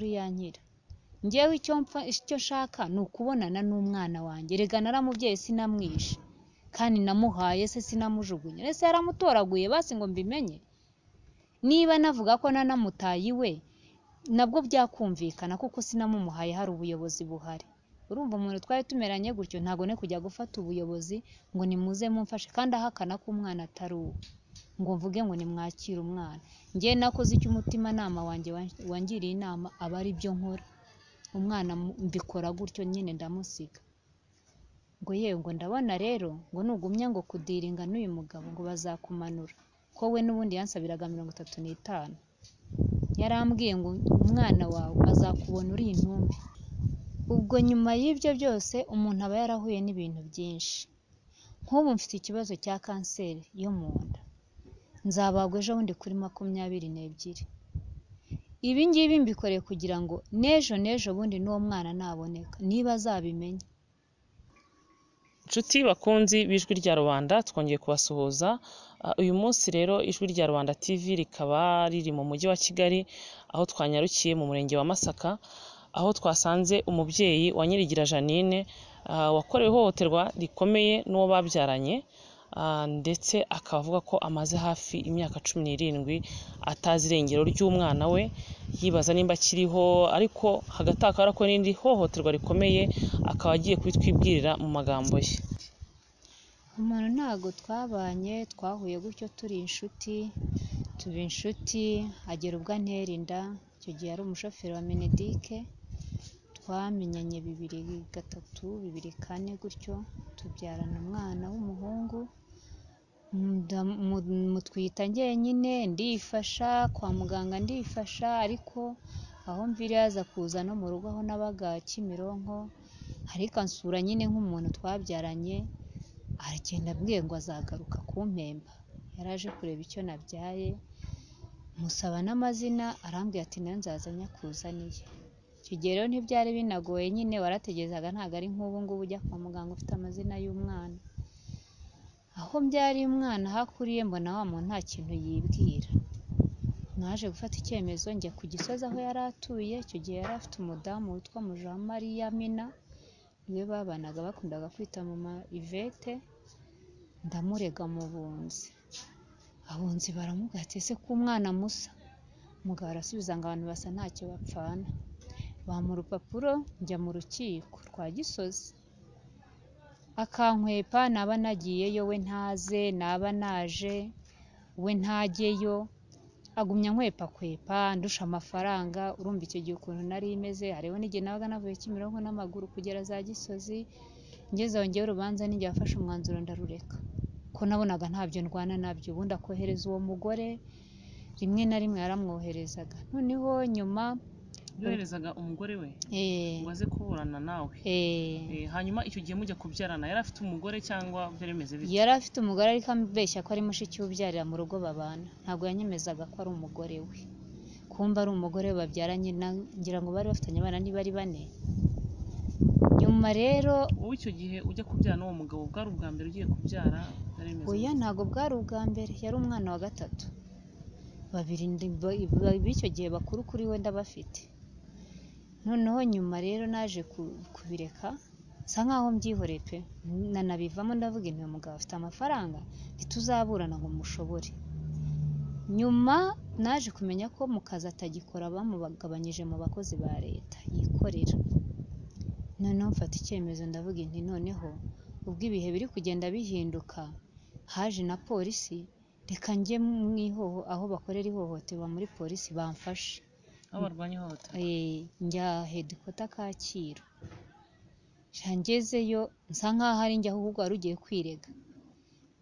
uriyankira njyewe icyo mpfa icyo nshaka ni ukubonana n'umwana wanjye erega naramubyaye sinamwishe kandi namuhaye se sinamujugunya ese yaramutoraguye basi ngo mbimenye niba navuga ko nanamutaye iwe nabwo byakumvikana kuko sinamumuhaye hari ubuyobozi buhari urumva umuntu twari tumeranye gutyo ntabwo ne kujya gufata ubuyobozi ngo nimuze mumfashe kandi ahakana ko umwana atari uwe ngo mvuge ngo nimwakire umwana njyewe nakoze icyo umutimanama wanjye wangiriye inama aba ari byo nkora umwana mbikora gutyo nyine ndamusiga ngo yewe ngo ndabona rero ngo nugumya ngo kudiringa n'uyu mugabo ngo bazakumanura ko we n'ubundi yansabiraga mirongo itatu n'itanu yarambwiye ngo umwana wawe azakubona uri intumbi ubwo nyuma y'ibyo byose umuntu aba yarahuye n'ibintu byinshi nk'ubu mfite ikibazo cya kanseri yo mu nda nzabagwa ejo bundi kuri makumyabiri n'ebyiri ibi ngibi mbikoreye kugira ngo n'ejo n'ejo bundi n'uwo mwana naboneka niba azabimenya inshuti bakunzi b'ijwi rya rubanda twongeye kubasuhuza uyu munsi rero ijwi rya rubanda tv rikaba riri mu mujyi wa kigali aho twanyarukiye mu murenge wa masaka aho twasanze umubyeyi wa nyirigira janine wakorewe ihohoterwa rikomeye n'uwo babyaranye ndetse akaba avuga ko amaze hafi imyaka cumi n'irindwi atazi irengero ry'umwana we yibaza nimba akiriho ariko hagati akaba yarakora n'irindi hohoterwa rikomeye akaba agiye kubitwibwirira mu magambo ye umuntu ntabwo twabanye twahuye gutyo turi inshuti tuba inshuti agera ubwo antera inda icyo gihe yari umushoferi wa minidike twamenyanye bibiri gatatu bibiri kane gutyo tubyarana umwana w'umuhungu mutwita njyenyine ndifasha kwa muganga ndifasha ariko aho mvira yaza kuza no mu rugo aho nabaga kimironko ariko ansura nyine nk'umuntu twabyaranye aragenda ambwiye ngo azagaruka kumpemba yaraje kureba icyo nabyaye musaba n'amazina arambwira ati nayo nzaza nyakuzaniye icyo gihe rero ntibyari binagoye nyine warategerezaga ntabwo ari nk'ubu ngubu ujya kwa muganga ufite amazina y'umwana aho mbyari umwana aho akuriye mbona wa muntu nta kintu yibwira mwaje gufata icyemezo njya ku gisozi aho yari atuye icyo gihe yari afite umudamu witwa mujamariya mina niwe babanaga bakundaga kwita mu ma ivete ndamurega mu bunzi abunzi baramubwira ati ese ko umwana musa umugabo arasubiza ngo abantu basa ntacyo bapfana bamuha urupapuro njya mu rukiko rwa gisozi akankwepa naba nagiyeyo we ntaze naba naje we ntajyeyo agumya nkwepa kwepa ndusha amafaranga urumva icyo gihe ukuntu nari imeze hariho n'igihe nabaga navuye kimironko n'amaguru kugera za gisozi ngezeho ngewe urubanza n'igihe afashe umwanzuro ndarureka ko nabonaga ntabyo ndwana nabyo ubundi akohereza uwo mugore rimwe na rimwe yaramwoherezaga noneho nyuma yoherezaga umugore we ngo aze kuburana nawe hanyuma icyo gihe mujya kubyarana yari afite umugore cyangwa byari bimeze bityo yari afite umugore ariko ambeshya ko ari mushiki we ubyarira mu rugo babana ntabwo yanyemezaga ko ari umugore we kumva ari umugore we babyaranye ngira ngo bari bafitanye abana niba ari bane nyuma rero wowe icyo gihe ujya kubyara n'uwo mugabo bwari ubwa mbere ugiye kubyara byari bimeze oya bityo ntabwo bwari ubwa mbere yari umwana wa gatatu babiri ndi- ba- b'icyo gihe bakuru kuri we ndabafite noneho nyuma rero naje ku- kubireka nsa nkaho mbyihoreye pe nanabivamo ndavuga intu uyu mugabo afite amafaranga ntituzaburana ngo mushobore nyuma naje kumenya ko mu kazi atagikora bamugabanyije mu bakozi ba leta yikorera noneho mfata icyemezo ndavuga inti noneho ubwo ibihe biri kugenda bihinduka haje na polisi reka njye mu ihoho aho bakorera ihohoterwa muri polisi bamfashe aho barwanya ihohoterwa Eh, njya hedikota kacyiru nca ngezeyo nsa nk'aho ari njye ahubwo wari ugiye kwirega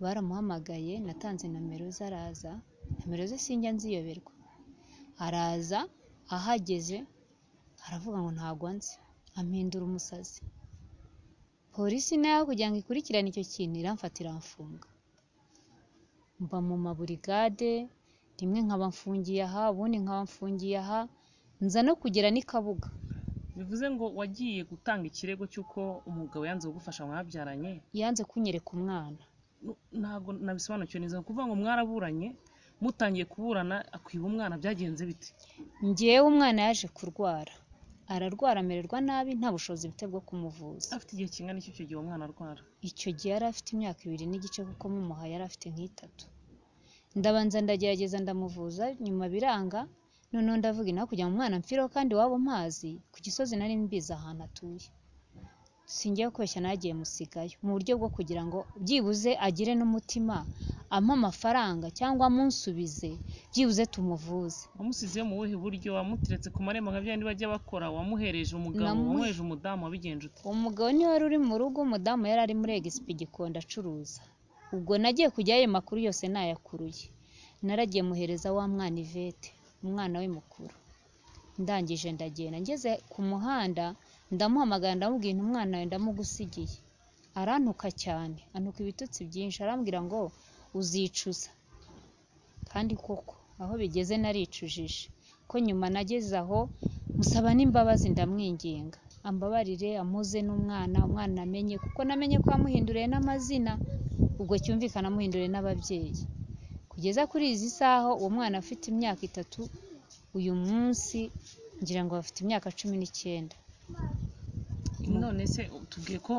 baramuhamagaye natanze nomero ze araza nomero ze sinjya nziyoberwa araza ahageze aravuga ngo ntabwo nzi ampindura umusazi polisi nayo kugira ngo ikurikirane icyo kintu iramfata iramfunga mba mu maburigade rimwe nkaba mfungiye aha ubundi nkaba mfungiye aha nza no kugera n'i kabuga bivuze ngo wagiye gutanga ikirego cy'uko umugabo yanze kugufasha mwabyaranye yanze kunyereka umwana Nu- ntabwo nabisobanukiwe neza ni ukuvuga ngo mwaraburanye mutangiye kuburana akwiba umwana byagenze bite ngewe umwana yaje kurwara ararwara amererwa nabi nta bushobozi bite bwo kumuvuza afite igihe kingana iki icyo gihe uwo mwana arwara icyo gihe yari afite imyaka ibiri n'igice kuko mumuha yari afite nk'itatu ndabanza ndagerageza ndamuvuza nyuma biranga noneho ndavuga inaha kujya mu mwana mfireho kandi waba mpazi ku gisozi nari mbizi ahantu atuye singiye koshya nagiye musigayo mu buryo bwo kugira ngo byibuze agire n'umutima ampe amafaranga cyangwa amunsubize byibuze tumuvuze wamusize mu buhe buryo wamuteretse ku marembo nka bya bajya bakora wamuhereje umugabo Namu- wamuhereje umudamu wabigenje ute umugabo niwe wari uri mu rugo umudamu yari ari muri egisipi gikondo acuruza ubwo nagiye kujyayo ayo makuru yose nayakuruye naragiye muhereza wa mwana ivete umwana we mukuru ndangije ndagenda ngeze ku muhanda ndamuhamagara ndamubwira nti umwana wawe ndamugusigiye arantuka cyane antuka ibitutsi byinshi arambwira ngo uzicuza kandi koko aho bigeze naricujije ko nyuma nageze aho musaba n'imbabazi ndamwinginga ambabarire amuze n'umwana umwana amenye kuko namenye ko yamuhinduriye n'amazina ubwo cyumvikana amuhinduriye n'ababyeyi kugeza kuri izi saha uwo mwana afite imyaka itatu uyu munsi ngira ngo afite imyaka cumi n'icyenda none se tubwiye ko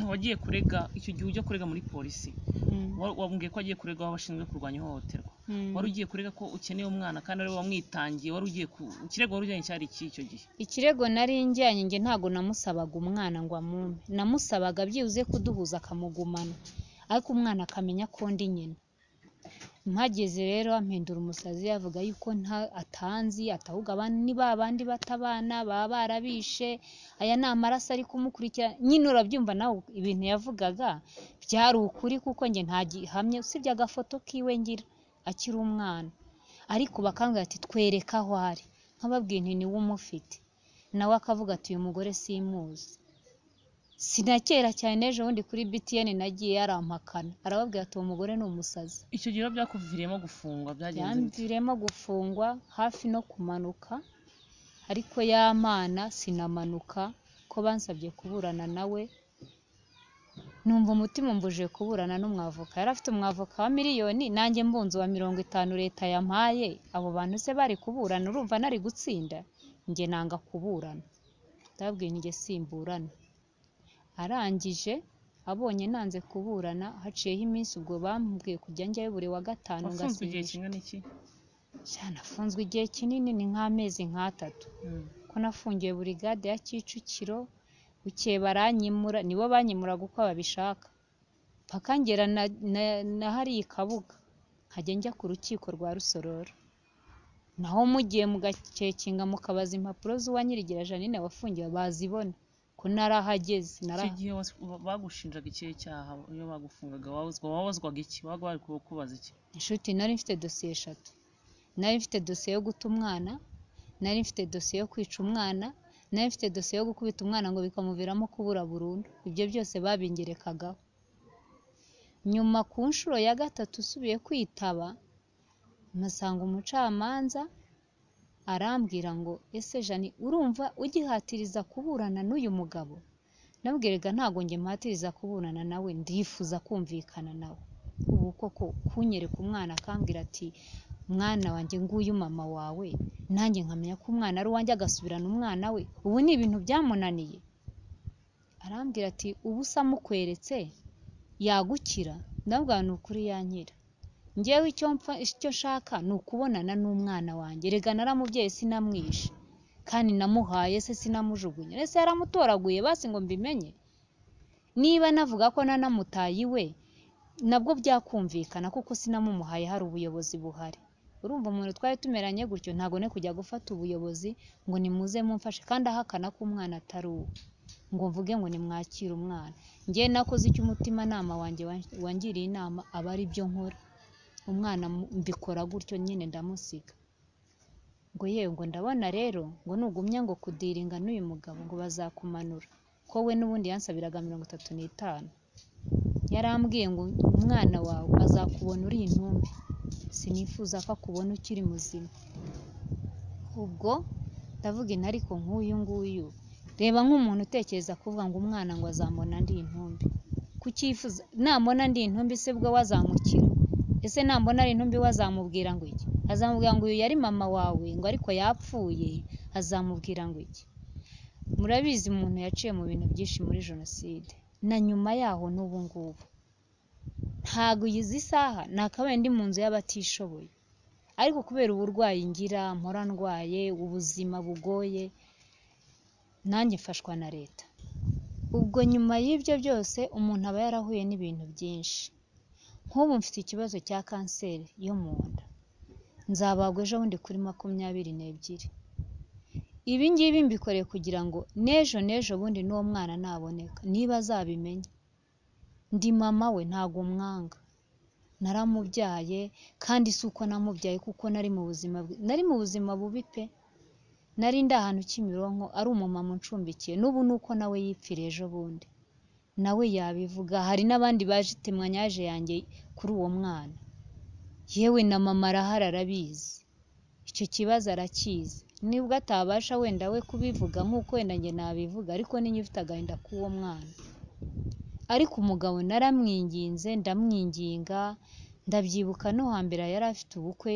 wagiye kurega icyo gihe ujya kurega muri polisi Mm, wa- wabwiye ko wagiye kurega aho bashinzwe kurwanya ihohoterwa mm. wari ugiye kurega ko ukeneye umwana kandi ari wowe wamwitangiye wari ugiye ku ikirego wari ujyanye cyari iki icyo gihe ikirego nari njyanye nge ntabwo namusabaga umwana ngo amume namusabaga byibuze kuduhuza akamugumana ariko umwana akamenya ko ndi nyina mpageze rero ampindura umusazi avuga yuko nta atanzi atahuga abandi ni ba bandi batabana baba barabishe aya ni amaraso ari kumukurikira nyine urabyumva nawe ibintu yavugaga byari ukuri kuko njye nta gihamya usibye agafoto kiwe ngira akiri umwana ariko bakambwira ati twereka aho ari nkababwiye nti niwe umufite nawe akavuga ati uyu mugore simuzi sinakera cyane ejo bundi kuri btn nagiye yarampakana arababwira ati uwo mugore ni umusazi icyo gihe rero byakuviriyemo gufungwa byagenze bite yanviremo gufungwa hafi no kumanuka ariko yamana sinamanuka ko bansabye kuburana nawe numva umutima umbuje kuburana n'umwavoka yari afite umwavoka wa miliyoni nanjye mbunze wa mirongo itanu leta yampaye abo bantu se bari kuburana urumva nari gutsinda njye nanga kuburana ndababwiye njye simburana arangije abonye nanze kuburana haciyeho iminsi ubwo bambwiye kujya njyayo buri wa gatanu wafunzwe igihe ngasinyisha kingana iki sha nafunzwe igihe kinini ni nk'amezi nk'atatu Mm. ko nafungiwe burigade ya kicukiro bukeye baranyimura nibo banyimuraga uko babishaka mpaka ngera na, na, na hariya kabuga nkajya njya ku rukiko rwa rusororo naho mugiye mugacekinga mukabaza impapuro z'uwanyirigira janine wafungiwe bazibona ko narahageze icyo naraha gihe was- ba- bagushinjaga ikihe cyaha iyo bagufungaga wabuzwa wabazwaga iki babaga bari ku- kubaza iki inshuti nari mfite dosiye eshatu nari mfite dosiye yo guta umwana nari mfite dosiye yo kwica umwana nari mfite dosiye yo gukubita umwana ngo bikamuviramo kubura burundu ibyo byose babingerekagaho nyuma ku nshuro ya gatatu usubiye kwitaba mpasanga umucamanza arambwira ngo ese jani urumva ugihatiriza kuburana n'uyu mugabo nabwiraga ntabwo njye mpatiriza kuburana nawe ndifuza kumvikana nawe ubu koko kunyereka umwana akambwira ati mwana wanjye nguyu mama wawe nanjye nkamenya ko umwana ari uwanjye agasubirana umwana we ubu ni ibintu byamunaniye arambwira ati ubu se amukweretse yagukira ndabwira ni ukuri yankira ngewe icyo mpfa icyo nshaka ni ukubonana n'umwana wanjye rega naramubyeyi sinamwishe kandi namuhaye se sinamujugunya ese yaramutoraguye basi ngo mbimenye niba navuga ko nanamutaye iwe nabwo byakumvikana kuko sinamumuhaye hari ubuyobozi buhari urumva umuntu twari tumeranye gutyo ntabwo ne kujya gufata ubuyobozi ngo nimuze mumfashe kandi ahakana ko umwana atari uwe ngo mvuge ngo nimwakire umwana njye nakoze icyo umutimanama wanjye wan- wangiriye inama aba ari byo nkora umwana mu- mbikora gutyo nyine ndamusiga ngo yewe ngo ndabona rero ngo nugumya ngo kudiringa n'uyu mugabo ngo bazakumanura ko we n'ubundi yansabiraga mirongo itatu n'itanu yarambwiye ngo umwana wawe azakubona uri intumbi sinifuza ko akubona ukiri muzima ubwo ndavuga inti ariko nk'uyu nguyu reba nk'umuntu utekereza kuvuga ngo umwana ngo azambona ndi intumbi kucyifuza namubona ndi intumbi se bwo wazamukira ese nambona ari intumbi we azamubwira ngo iki azamubwira ngo uyu yari mama wawe ngo ariko yapfuye azamubwira ngo iki murabizi umuntu yaciye mu bintu byinshi muri jenoside na nyuma yaho n'ubu ngubu ntabwo izi saha nakabaye ndi mu nzu y'abatishoboye ariko kubera uburwayi ngira mpora ndwaye ubuzima bugoye nanjye mfashwa na leta ubwo nyuma y'ibyo byose umuntu aba yarahuye n'ibintu byinshi nk'ubu mfite ikibazo cya kanseri yo mu nda nzabagwa ejo bundi kuri makumyabiri n'ebyiri ibi ngibi mbikoreye kugira ngo n'ejo n'ejo bundi n'uwo mwana naboneka niba azabimenya ndi mama we ntabwo umwanga naramubyaye kandi si uko namubyaye kuko nari mu buzima nari mu buzima bubi pe nari ndi ahantu kimironko ari umumama uncumbikiye n'ubu ni uko nawe yipfira ejo bundi nawe yabivuga hari n'abandi baje itemwanyaje yanjye kuri uwo mwana yewe na mama arahari arabizi icyo kibazo arakizi nibwo atabasha wenda we kubivuga nk'uko wenda njye nabivuga ariko niyo ufite agahinda k'uwo mwana ariko umugabo naramwinginze ndamwinginga ndabyibuka no hambere yari afite ubukwe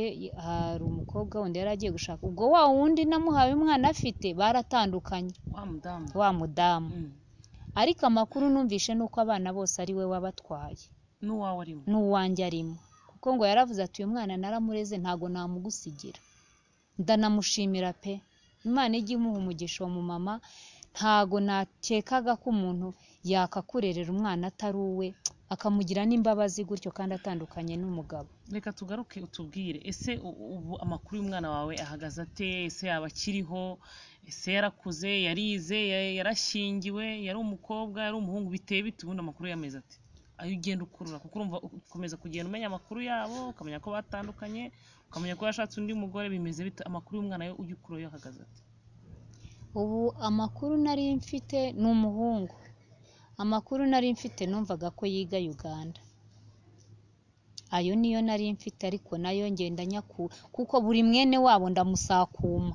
hari umukobwa wundi yari agiye gushaka ubwo wa wundi namuhaye umwana afite baratandukanye wa mudamu wa mudamu Mm. ariko amakuru numvishe ni uko abana bose ari we wabatwaye n'uwawe arimo n'uwanjye arimo kuko ngo yaravuze ati uyu mwana naramureze ntabwo namugusigira ndanamushimira pe imana ijya imuha umugisha uwo mumama ntago nakekaga ko umuntu yakakurerera umwana atari uwe akamugira n'imbabazi gutyo kandi atandukanye n'umugabo reka tugaruke utubwire ese u- ubu amakuru y'umwana wawe ahagaze ate ese yaba akiriho ese yarakuze yarize ya- yarashyingiwe yari umukobwa yari umuhungu biteye bite ubundi amakuru yameze ati ayo ugenda ukurura kuko urumva ukomeza kugenda umenya amakuru yabo ukamenya ko batandukanye ukamenya ko yashatse undi mugore bimeze bite amakuru y'umwana yo ujya ukura yo ahagaze ati ubu amakuru nari mfite ni umuhungu amakuru nari mfite numvaga ko yiga uganda ayo niyo nari mfite ariko nayo ngenda nyakura kuko buri mwene wabo ndamusakuma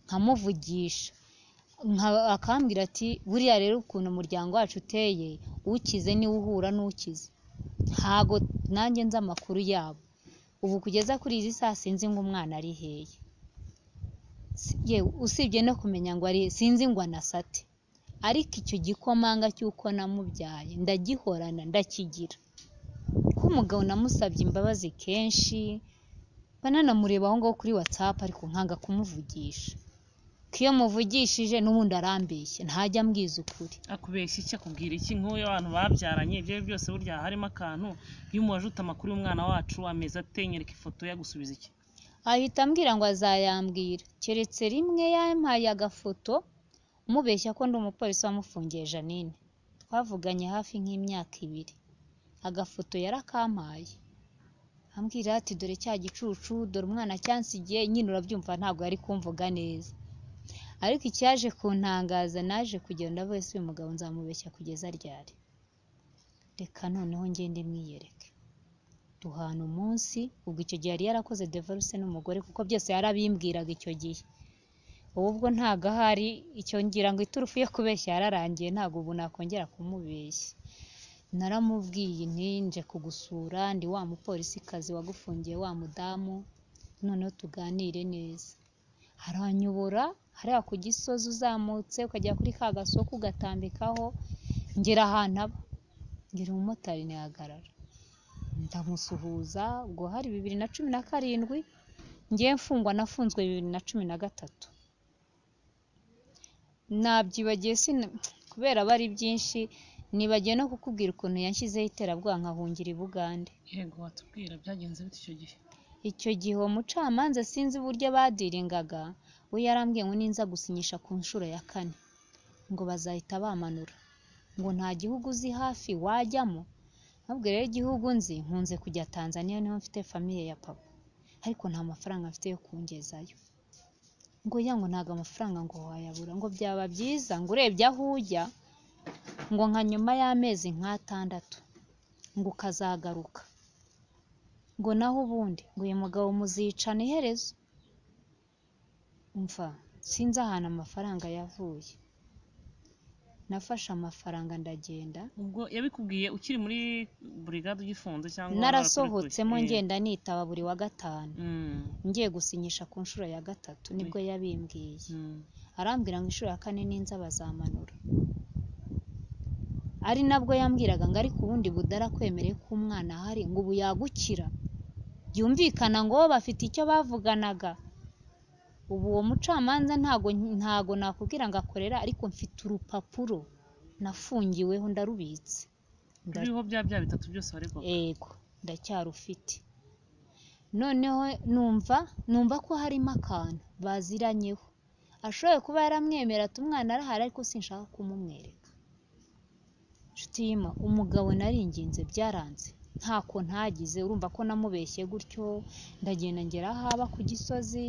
nkamuvugisha nka- akambwira ati buriya rero ukuntu umuryango wacu uteye ukize niwe uhura n'ukize ntago nanjye nzi amakuru yabo ubu kugeza kuri izi saa sinzi ngo umwana ari hehe Si- yewe usibye no kumenya ngo ari sinzi ngo anasate ariko icyo gikomanga cy'uko namubyaye ndagihorana ndakigira ko umugabo namusabye imbabazi kenshi bananamureba aho ngaho kuri whatsapp ariko nkanga kumuvugisha ko iyo muvugishije n'ubundi arambeshye ntajya ambwiza ukuri akubeshya iki akubwira iki nk'uyu abantu babyaranye ibyo ari byo byose burya harimo akantu iyo umuwajute amakuru y'umwana wacu ameze ate nyereka ifoto yagusubiza iki ahita ambwira ngo azayambwira keretse rimwe yampaye agafoto mubeshya ko ndi umupolisi wamufungiye Janine twavuganye hafi nk'imyaka ibiri agafoto yarakampaye ambwira ati dore cya gicucu dore umwana cyansigiye nyine urabyumva ntabwo yari kumvuga neza ariko icyaje kuntangaza naje kugenda wese uyu mugabo nzamubeshya kugeza ryari reka noneho ngende mwiyereke duhana umunsi ubwo icyo gihe yari yarakoze devaruse n'umugore kuko byose yarabimbwiraga icyo gihe ubu ubwo ntago ahari icyo ngira ngo iturufu yo kubeshya yararangiye ntago ubu nakongera kumubeshya naramubwiye nti nje kugusura ndi wa mupolisikazi wagufungiye wa mudamu noneho tuganire neza haranyobora hariya ku gisozi uzamutse ukajya kuri ka gasoku ugatambikaho ngera ahantu aba ngira umumotari ntiyahagarara ndamusuhuza ubwo hari bibiri na cumi na karindwi ngiye mfungwa nafunzwe bibiri na cumi na gatatu nabyibagiye sina- kubera aba ari byinshi nibagiye no kukubwira ukuntu yanshyizeho iterabwoba nkahungira i bugande yego watubwira byagenze bite icyo gihe icyo gihe uwo mucamanza sinzi uburyo badiringaga we yarambwiye ngo ninza gusinyisha ku nshuro ya kane ngo bazahita bamanura ngo nta gihugu uzi hafi wajyamo ahubwo rero igihugu nzi nkunze kujya tanzaniya niho mfite famiye ya papa ariko nta mafaranga mfite yo kungezayo ngo ya ngo ntabwo amafaranga ngo wayabura ngo byaba byiza ngo urebye aho ujya ngo nka nyuma y'amezi nk'atandatu ngo ukazagaruka ngo naho ubundi ngo uyu mugabo muzicana iherezo umva sinzi ahantu amafaranga yavuye nafashe amafaranga ndagenda ubwo yabikubwiye ukiri muri burigade ugifunze cyangwa narasohotsemo warakurikiye? ngenda nitaba buri wa gatanu Mm, ngiye gusinyisha ku nshuro ya gatatu nibwo yabimbwiye mm. arambwira ngo inshuro ya kane ninza bazamanura ari nabwo yambwiraga ngo ariko ubundi budarakwemereye ko umwana ahari ngo ubu yagukira byumvikana ngo bo bafite icyo bavuganaga ubu uwo mucamanza ntago ntago nakubwira ngo akorera ariko mfite urupapuro nafungiweho ndarubitse Nda- ruriho bya bya bitatu byose baregwaga ego ndacyarufite noneho numva numva ko harimo akantu baziranyeho ashoboye kuba yaramwemera ati umwana arahari ariko sinshaka kumumwereka inshuti y'ima umugabo naringinze byaranze ntako ntagize urumva ko namubeshye gutyo ndagenda ngera haba ku gisozi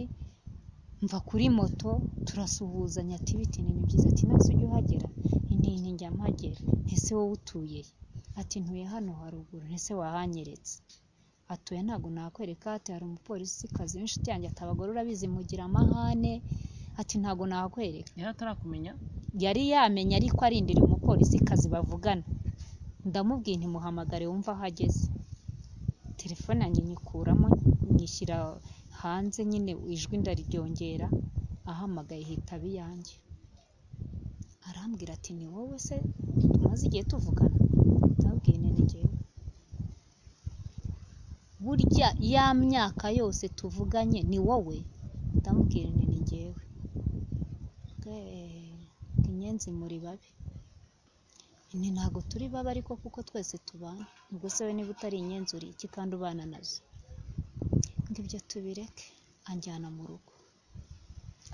mva kuri moto turasuhuzanya ati biti ni byiza ati nase ujye uhagera inti nti njya mpagera ntese wowe utuye he ati ntuye hano haruguru ntese wahanyeretse atuye ntabwo nakwereka ati hari umupolisi kazi w'inshuti yanjye ati abagore urabizi mugira amahane ati ntabwo nakwereka yari atarakumenya yari yamenye ariko arindiriye umupolisi kazi bavugana ndamubwiye ntimuhamagare wumva aho ageze telefone yanjye nyikuramo nyishyira hanze nyine ijwi ndariryongera ahamagaye hitaba iyanjye arambwira ati ni wowe se tumaze igihe tuvugana ndababwiye nene njyewe burya ya myaka yose tuvuganye ni wowe ndamubwira nene njyewe Bwe- inyenzi muri babi ni ntabwo turi babi ariko kuko twese tubana ubwo se we niba utari inyenzi uri iki kandi ubana nazo ngo ibyo tubireke anjyana mu rugo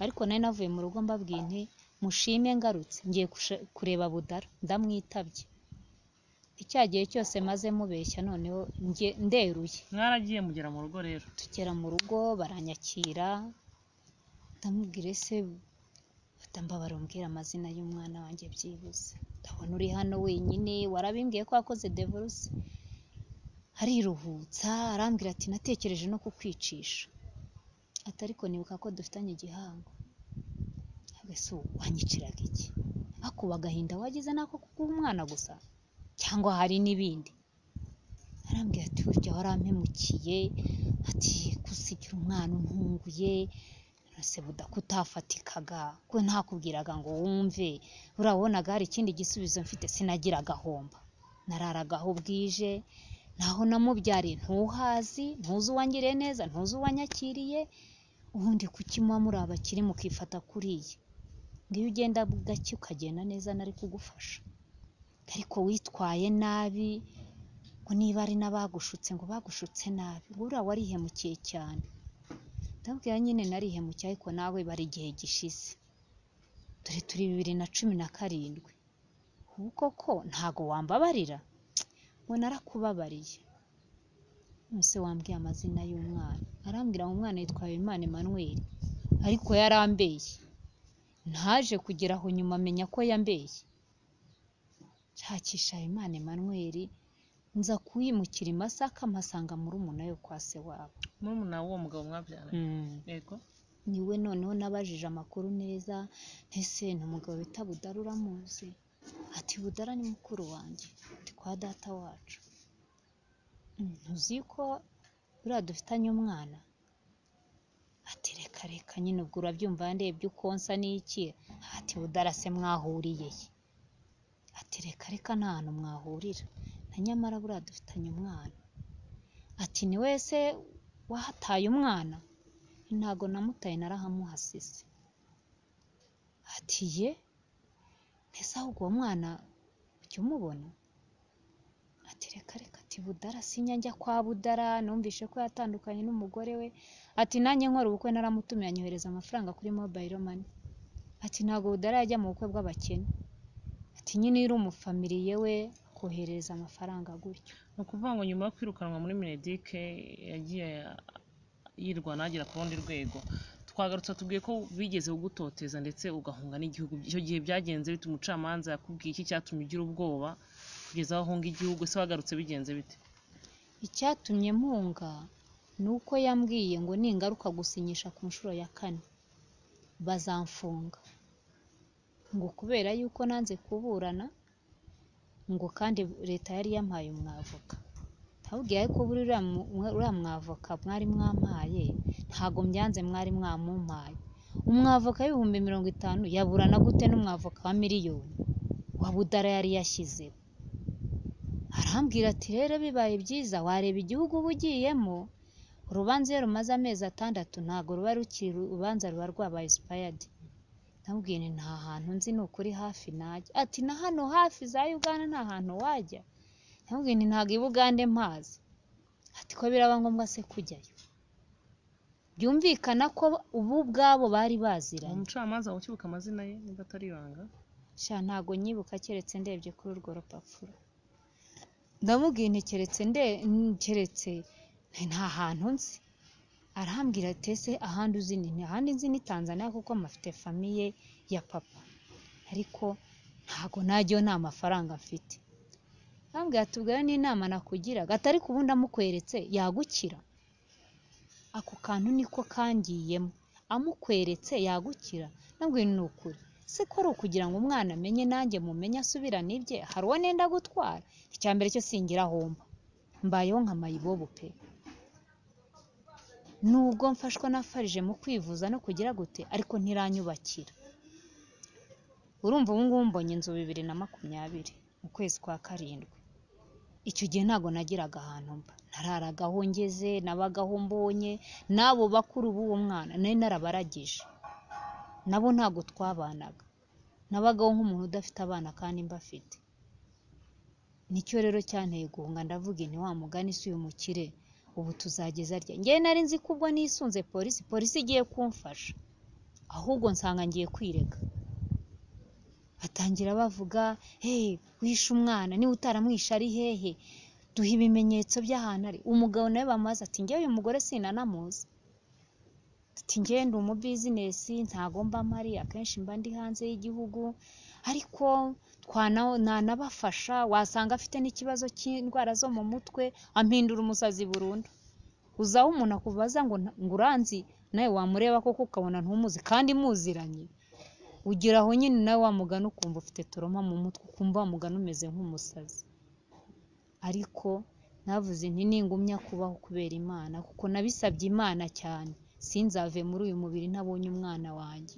ariko nari navuye mu rugo mbabwiye nti mushime ngarutse ngiye kusha- kureba budara ndamwitabye icya gihe cyose maze mubeshya noneho nge- nderuye mwaragiye mugera mu rugo rero tugera mu rugo baranyakira ndamubwira ese fata mbabara umbwira amazina y'umwana wanjye byibuze ndabona uri hano wenyine warabimbwiye ko wakoze devoruse ariruhutsa arambwira ati natekereje no kukwicisha ati ariko nibuka ko dufitanye igihango ese wanyiciraga iki akuba agahinda wagize nako kuguha umwana gusa cyangwa hari n'ibindi arambwira ati burya warampemukiye ati gusigira umwana untunguye ese buda kutafatikaga ko ntakubwiraga ngo wumve urabonaga hari ikindi gisubizo mfite sinagira agahomba nararagaho bwije naho namubyariye ntuhazi ntuzi uwangiriye neza ntuzi uwanyakiriye ubundi kuki muba muri abakire mukifata kuriya ngo iyo ugenda gake ukagenda neza nari kugufasha ariko witwaye nabi ngo niba ari n'abagushutse ngo bagushutse nabi ngo uriya warihemukiye cyane ndabwira nyine narihemukiye ariko nawe bari igihe gishize dore turi bibiri na cumi na karindwi ubu koko ntago wambabarira ngo narakubabariye none se wambwiye amazina y'umwana arambwira ngo umwana yitwa Habimana Emmanuel ariko yarambeye ntaje kugera aho nyuma amenya ko yambeye nshakisha Habimana Emmanuel nza kuwimukira i Masaka mpasanga murumuna we kwa se wabo murumuna w'uwo mugabo mwabyaranye yego niwe noneho nabajije amakuru neza ese ni umugabo bita budara uramuzi ati budara ni mukuru wanjye ndi kwa data wacu "Mm, uzi ko buriya dufitanye umwana ati reka reka nyine ubwo urabyumva ndebye uko nsa n'iki ati budara se mwahuriye he ati reka reka nta hantu mwahurira na nyamara buriya dufitanye umwana ati ni wese wahataye umwana ntago namutaye narahamuhasize ati ye mbese ahubwo uwo mwana ujya umubona ati reka reka ati budara sinya njya kwa budara numvishe ko yatandukanye n'umugore we ati nanjye nkora ubukwe naramutumiye anyohereza amafaranga kuri mobile money ati ntabwo budara yajya mu bukwe bw'abakene ati nyine yari umufamiliye we kohereza amafaranga gutyo ni ukuvuga ngo nyuma yo kwirukanwa muri minedike yagiye yirwana agera ku rundi rwego twagarutse tubwiye ko bigeze kugutoteza ndetse ugahunga n'igihugu icyo gihe byagenze bite umucamanza yakubwiye iki cyatumye ugira ubwoba kugeza aho ahunga igihugu ese wagarutse bigenze bite icyatumye mpunga ni uko yambwiye ngo ningaruka gusinyisha ku nshuro ya kane bazamfunga ngo kubera yuko nanze kuburana ngo kandi leta yari yampaye umwavoka ntabwira ko buri uriya mu- uriya mwavoka mwari mwampaye ntabwo mbyanze mwari mwamumpaye umwavoka w'ibihumbi mirongo itanu yaburana gute n'umwavoka wa miliyoni wa budara yari yashyizeho arambwira ati rero bibaye byiza wareba igihugu uba ugiyemo urubanza iyo rumaze amezi atandatu ntabwo ruba rukiri urubanza ruba rwabaye sipayadi ndamubwira nti nta hantu nzi ni ukuri hafi najya ati na hano hafi za uganda nta hantu wajya ndamubwira nti ntabwo i bugande mpazi ati ko biraba ngombwa se kujyayo byumvikana ko ubu ubwabo bari baziranye umucamanza ukibuka amazina ye niba atari ibanga sha ntago nyibuka keretse ndebye kuri urwo rupapuro ndamubwira nti keretse nde n- keretse nti nta hantu nzi arambwira ati ese ahandi uzi ni nti ahandi nzi ni tanzania kuko mpafite famiye ya papa ariko ntago najyayo nta mafaranga mfite arambwira ati ubwo rero ni inama nakugiraga atari ku ubundi amukweretse yagukira ako kantu niko kangiyemo amukweretse yagukira nabwo ni ukuri se ko ari ukugira ngo umwana amenye nanjye mumenye asubirane ibye hari uwo nenda gutwara icyambere cyo singira aho mba mbayeho nka mayibobo pe nubwo mfashwa na farije mu kwivuza no kugira gute ariko ntiranyubakira urumva ubu ngubu mbonye inzu bibiri na makumyabiri mu kwezi kwa karindwi icyo gihe ntabwo nagiraga ahantu mba nararaga aho ngeze nabagaho mbonye n'abo bakuru b'uwo mwana nari narabaragije nabo ntabwo twabanaga nabagaho nk'umuntu udafite abana kandi mbafite nicyo rero cyanteye guhunga ndavuga nti wa mugani si uyu mukire ubu tuzageza arya ngewe nari nzi ko ubwo nisunze polisi polisi igiye kumfasha ahubwo nsanga ngiye kwirega batangira bavuga hey wishe umwana niba utaramwishe ari hehe duha ibimenyetso by'ahantu ari umugabo nawe bamubaza ati ngewe uyu mugore sinanamuzi ati ngewe ndi umubizinesi ntago mba mpari akenshi mba ndi hanze y'igihugu ariko twana- nanabafasha wasanga afite n'ikibazo cy'indwara zo mu mutwe ampindura umusazi burundu uzaho umuntu akubaza ngo nta- ngo uranzi nawe wamureba koko ukabona ntumuzi kandi muziranye ugira aho nyine nawe wamugana ukumva ufite toroma mu mutwe ukumva wamugana umeze nk'umusazi ariko navuze nti ningumya kubaho kubera imana kuko nabisabye imana cyane sinzave muri uyu mubiri ntabonye umwana wanjye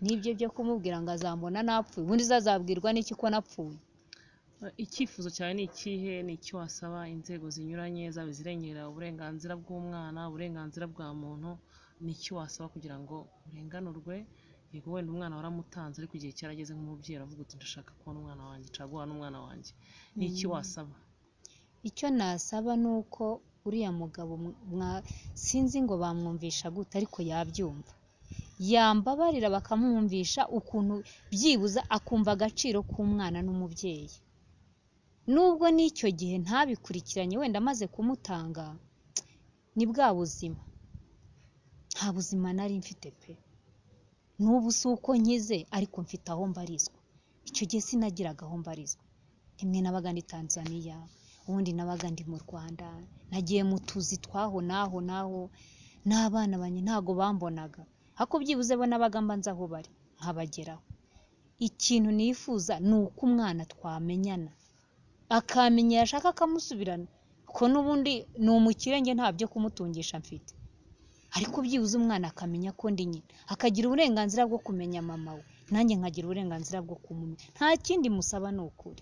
nibyo byo kumubwira ngo azambona napfuye ubundi se azabwirwa n'iki ko napfuye icyifuzo cyawe ni ikihe ni icyo wasaba inzego zinyuranye zaba izirengera uburenganzira bw'umwana uburenganzira bwa muntu ni icyo wasaba kugira ngo urenganurwe yego wenda umwana waramutanze ariko igihe cyarageze nk'umubyeyi aravuga uti ndashaka kubona umwana wanjye caguha n'umwana wanjye ni iki wasaba icyo nasaba ni uko uriya mugabo mwa- mwa- sinzi ngo bamwumvisha gute ariko yabyumva yambabarira bakamwumvisha ukuntu byibuze akumva agaciro k'umwana n'umubyeyi nubwo n'icyo gihe ntabikurikiranye wenda amaze kumutanga ni bwa buzima nta buzima nari mfite pe n'ubu si uko nkize ariko mfite aho mbarizwa icyo gihe sinagiraga aho mbarizwa rimwe nabaga ndi tanzaniya ubundi nabaga ndi mu rwanda nagiye mu tuzi twaho n'aho n'aho n'abana banjye ntago bambonaga ariko byibuze bo nabaga mba nzi aho bari nkabageraho ikintu nifuza ni uko umwana twamenyana akamenya yashaka akamusubirana ko n'ubundi ni umukire njye nta byo kumutungisha mfite ariko byibuze umwana akamenya ko ndi nyina akagira uburenganzira bwo kumenya mama we nanjye nkagira uburenganzira bwo kumumenya nta kindi musaba ni ukuri